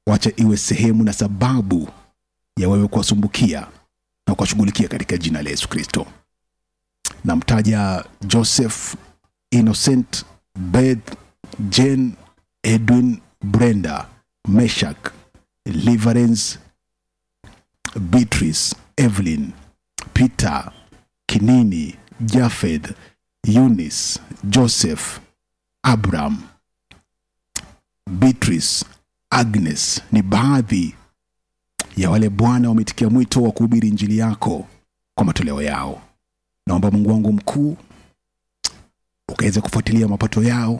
wacha iwe sehemu na sababu ya wewe kuwasumbukia na kuwashughulikia katika jina la Yesu Kristo. Namtaja Joseph, Innocent, Beth, Jane, Edwin, Brenda, Meshak, Liverence, Beatrice, Evelyn, Peter, Kinini, Jafeth, Eunice, Joseph, Abraham, Beatrice, Agnes ni baadhi ya wale Bwana wametikia mwito wa kuhubiri injili yako kwa matoleo yao. Naomba Mungu wangu mkuu ukaweze kufuatilia mapato yao,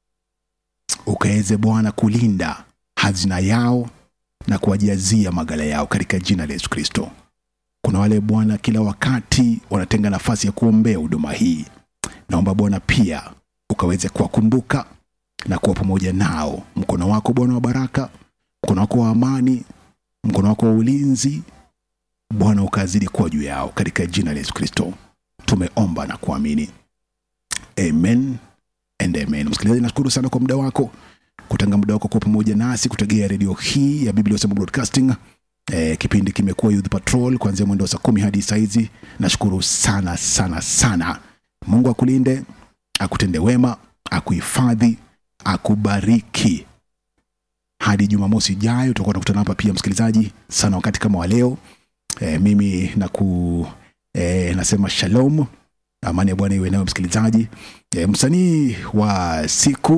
ukaweze Bwana kulinda hazina yao na kuwajazia magala yao katika jina la Yesu Kristo. Kuna wale Bwana kila wakati wanatenga nafasi ya kuombea huduma hii. Naomba Bwana pia ukaweze kuwakumbuka na kuwa pamoja nao. Mkono wako Bwana wa baraka, mkono wako wa amani, mkono wako wa ulinzi Bwana ukazidi kuwa juu yao katika jina la Yesu Kristo. Tumeomba na kuamini, amen and amen. Msikilizaji, nashukuru sana kwa muda wako kutenga muda wako kuwa pamoja nasi kutegea redio hii ya Biblia Usema Broadcasting. E, kipindi kimekuwa Youth Patrol kuanzia mwendo wa saa kumi hadi saa hizi. Nashukuru sana sana sana. Mungu akulinde, akutende wema, akuhifadhi, akubariki hadi Jumamosi ijayo tutakuwa tunakutana hapa pia, msikilizaji, sana wakati kama wa leo. E, mimi naku e, nasema shalom, amani ya Bwana iwe nawe msikilizaji. E, msanii wa siku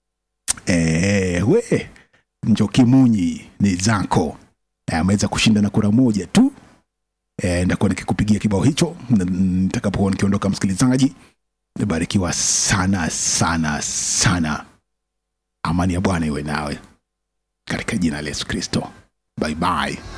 e, we Njoki Munyi ni zako e, ameweza kushinda na kura moja tu e, ndakuwa nikikupigia kibao hicho n- nitakapokuwa nikiondoka. Msikilizaji, barikiwa sana sana sana, amani ya Bwana iwe nawe katika jina la Yesu Kristo. Bye bye.